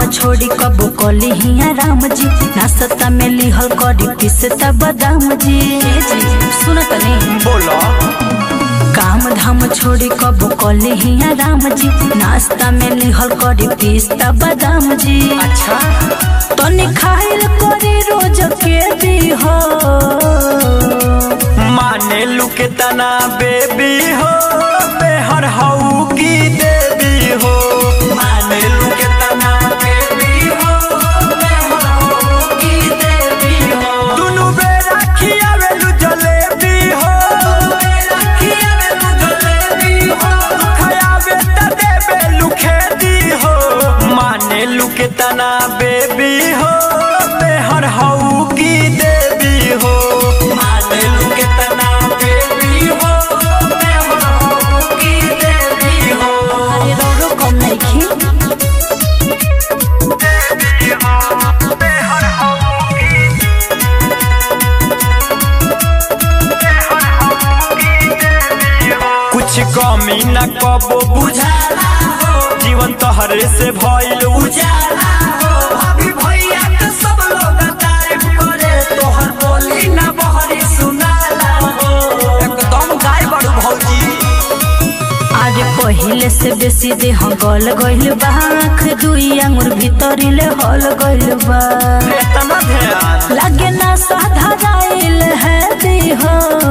छोड़ी कबो कली हिया राम जी नाश्ता में लिहल करी पिसता बादाम जी ए जी सुनत नहीं बोलो काम धाम छोड़ी कबो कली हिया राम जी नाश्ता में लिहल करी पिस्ता बादाम जी अच्छा तनी खाइल करी रोज के दी हो माने लू के तना बेबी हो बेहर हऊ की देवी हो माने लू के तना बेबी हो बेहर हऊ की देवी हो दुनु बेरा खियावेलु जलेबी हो बेरा खियावेलु जलेबी हो खयावे त देवेलु खेती हो माने लू के तना बेबी हो बेहर हऊ की देवी हो माने लू के तना बेबी हो बेहर हऊ की देवी हो अरे रोरो कम नहीं खी देवी हो बेहर हऊ की बेहर हऊ की देवी हो कुछ कमी न कबो बुझाला हो जीवन तोहरे से भइल उजाला हो अभी भैया के सब लोग तारीफ करे तोहर बोली न बहरी सुनाला हो एकदम गाय बड़ू भौजी आज पहिले से बेसी देह गल गइल बा आँख दुई आंगुर भीतरिले हल गइल बा इतना ध्यान लागे ना साधाराइल है देह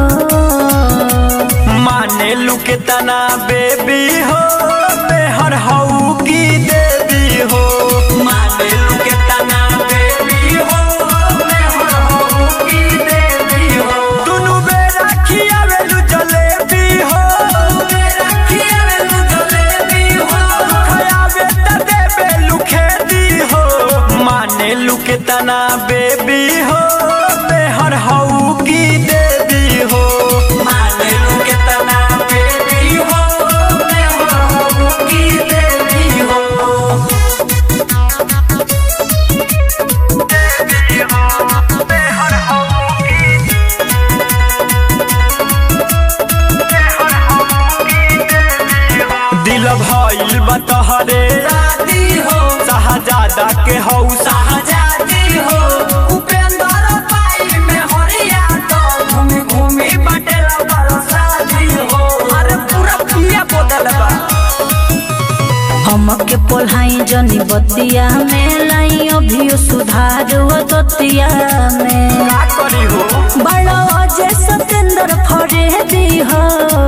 माने लू के तना बेबी हो बेहर हऊ की देवी हो माने लू के तना बेबी हो बेहर हऊ की देवी हो दुनु बेरा खियावेलु जलेबी हो बेरा खियावेलु जलेबी हो खयावे त देवेलु खेती हो माने लू के तना बेबी हो बेहर हऊ की देवी हो माने लू के तना बेबी हो बेहर हऊ की देवी हो देवी हो बेहर हऊ की बेहर हऊ की देवी हो दिल भइल बा तोहरे राती हो शाहजादा के हौ शाहजादी हो उपेंद्र पाई में हरिया तो घूमी घूमी बटेला बरसाती हो अरे पूरा दुनिया बदल बा हमके पोल्हाई जनी बतिया में लाई अभियो सुधार वो दतिया में का करी हो बड़ा अजय सतेंद्र फरे दी हो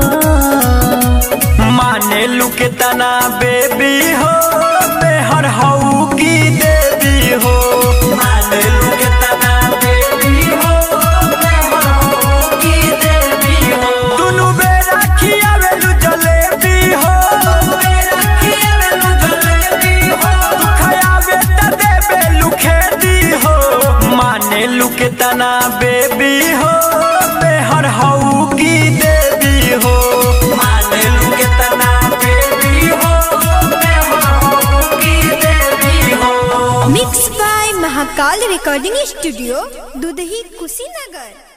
माने लू के तना बेबी हो बेहर हऊ की देवी हो माने लू के तना बेबी हो बेहर हऊ की देवी हो दुनु बेरा खियावेलु जलेबी हो बेरा खियावेलु जलेबी हो खयावे त देवेलु खेती हो माने लू के तना बेबी हो बेहर हऊ की देवी हो माने लू के तना बेबी हो बेहर हऊ की देवी हो mix by Mahakal recording studio Dudhahi Kushinagar